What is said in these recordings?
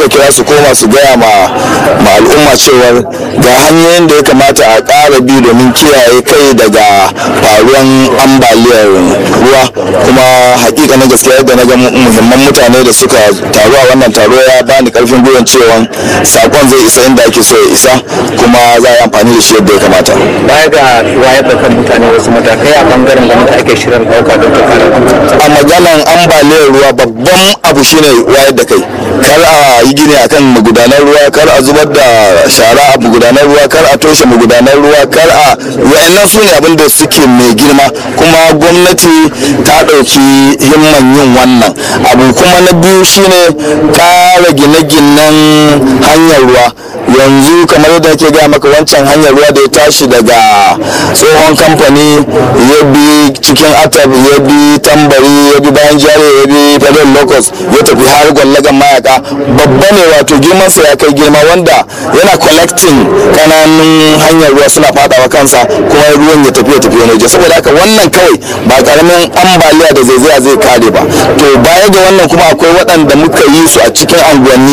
kira su koma su gaya ma ma al'umma cewar ga hanyoyin da ya kamata a ƙara bi domin kiyaye kai daga faruwan ambaliyar ruwa kuma hakika na gaskiya yadda na ga muhimman mutane da suka taru a wannan taro ya bani karfin gwiwan cewa sakon zai isa inda ake so ya isa kuma za a yi amfani da shi yadda ya kamata baya ga wayar da kan mutane wasu matakai a bangaren gwamnati ake shirin ɗauka don ta kare a maganan ambaliyar ruwa babban abu shine wayar da kai kar a yi gini akan magudanar ruwa kar a zubar da shara a magudanar ruwa kar a toshe magudanar ruwa kar a wa'annan su ne abin da suke mai girma kuma gwamnati ta ɗauki himman yin wannan abu kuma na biyu shine ƙara gine-ginen hanyar ruwa yanzu kamar yadda ke gaya maka wancan hanyar ruwa da ya tashi daga tsohon kamfani ya bi cikin atab ya bi tambari ya bi bayan jare ya bi federal locus ya tafi har gwallagan mayaka babba ne wato girmansa ya kai girma wanda yana collecting kananun hanyar ruwa suna fadawa kansa kuma ruwan ya tafi ya tafi wani waje saboda haka wannan kawai ba karamin ambaliya da zaizaya zai kare ba to baya ga wannan kuma akwai waɗanda muka yi su a cikin anguwanni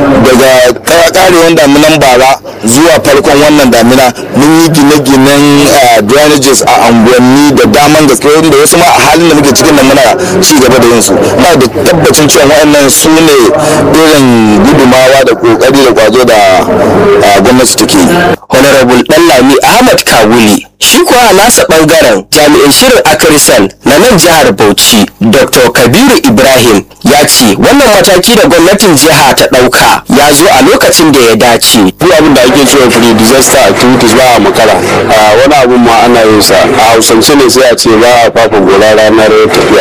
daga karewan damunan bara zuwa farkon wannan damina mun yi gine-ginen drainages a anguwanni da daman gaske wanda wasu ma a halin da muke cikin nan muna ci gaba da yin su na da tabbacin cewa waɗannan su ne irin gudumawa da kokari da kwazo da gwamnati take yi honorable Dallami Ahmad Kawuli shi kuwa a nasa bangaren jami'in shirin akarisan na nan jihar Bauchi Dr. Kabiru Ibrahim ya ce wannan mataki da gwamnatin jiha ta ɗauka ya zo a lokacin da ya dace. duk abin da ake cewa free disaster activities ba a makara a wani abun ma ana yin sa a hausance ne sai a ce ba a fafa gora ranar tafiya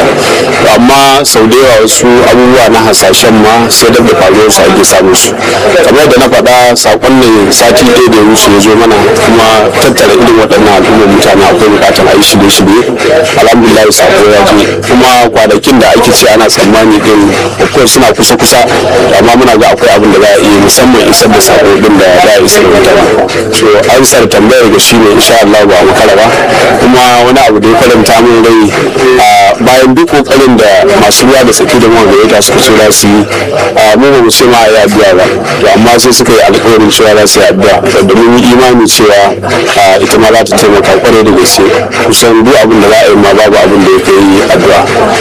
amma sau da yawa wasu abubuwa na hasashen ma sai da faruwar su ake samun su kamar da na faɗa sakon ne sati ɗaya da ya wuce ya zo mana kuma tattara irin waɗannan al'ummar mutane akwai buƙatar a yi shirye-shirye alhamdulillah sako ya je kuma kwanakin da ake ce ana tsammani din of course suna kusa-kusa amma muna ga akwai abin da za a iya musamman isar da sako din da za a isar da mutane so ansar tambayar ga shine insha Allah ba mu kala ba kuma wani abu da ya faranta min rai a bayan duk kokarin da masu ruwa da tsaki da mawa gayyata suka ce za su yi a mu ba mu ce ma a yi addu'a ba to amma sai suka yi alƙawarin cewa za su yi addu'a da mun yi imani cewa a, ita ma za ta taimaka kwarai da gaske kusan duk abin da za a yi ma babu abin da ya kai addu'a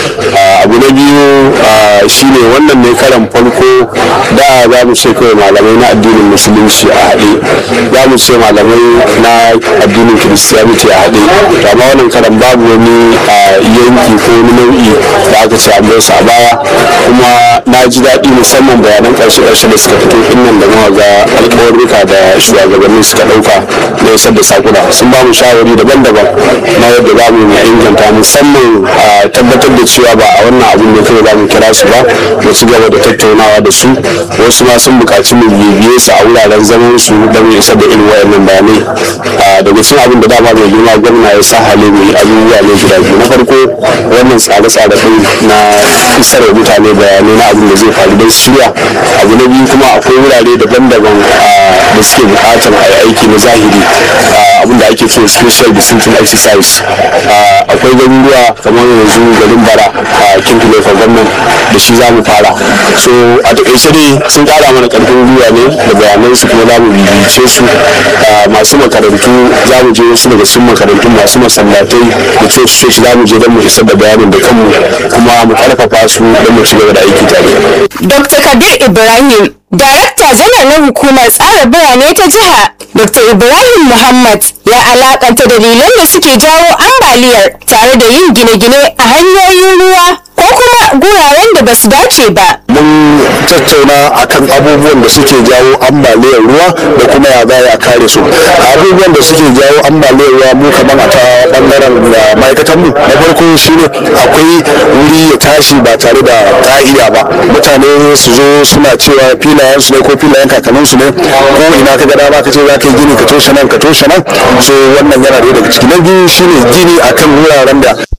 a, abu na biyu a, shine wannan ne karan farko da za mu ce kawai malamai na addinin musulunci a haɗe za mu ce malamai na addinin kiristiyaniti a haɗe to amma wannan karan babu wani a, yanki ko wani nau'i da aka ce an su a baya kuma na ji daɗi musamman bayanan ƙarshe ƙarshe da suka fito ɗin nan da muka ga alƙawarruka da shugabanni suka ɗauka na isar da sakuna sun ba mu shawari daban-daban na yadda za mu inganta musamman a tabbatar da cewa ba a wannan abin ne kawai za mu kira su ba mu ci gaba da tattaunawa da su wasu ma sun buƙaci mu bibiye su a wuraren zaman su don mu isar da irin wayannan bayanai a daga cikin abin da dama mai girma gwamna ya sa hali mu yi abubuwa ne guda biyu na farko wannan tsare-tsare ɗin na isar da mutane bayanai na abin da zai faru don shirya abu na biyu kuma akwai wurare daban-daban da suke buƙatar a yi aiki na zahiri abin da ake cewa special distancing exercise akwai garuruwa kamar yanzu garin bara a kinkin local government da shi za mu fara so a takaice dai sun kara mana karfin gwiwa ne da bayanan su kuma za mu bibice su masu makarantu za mu je wasu daga cikin makarantu masu masallatai da church church za mu je don mu isar da bayanin da kanmu kuma mu karfafa su don mu ci gaba da aiki tare Dr. Kabir Ibrahim, Darakta janar na hukumar tsara birane ta jiha, Dr. Ibrahim Muhammad ya alakanta dalilan da suke jawo ambaliyar tare da yin gine-gine a hanyoyin ruwa ko kuma guraren da ba su dace ba. mun tattauna akan abubuwan da suke jawo ambaliyar ruwa da kuma ya za a kare su abubuwan da suke jawo ambaliyar ruwa mu kamar a ta bangaren da ma'aikatan mu na farko shine akwai wuri ya tashi ba tare da ka'ida ba mutane su zo suna cewa filayen su ne ko filayen kakannin su ne ko ina ka ga dama ka ce za ka yi gini ka toshe nan ka toshe nan so wannan yana da daga ciki na biyu shine gini akan wuraren da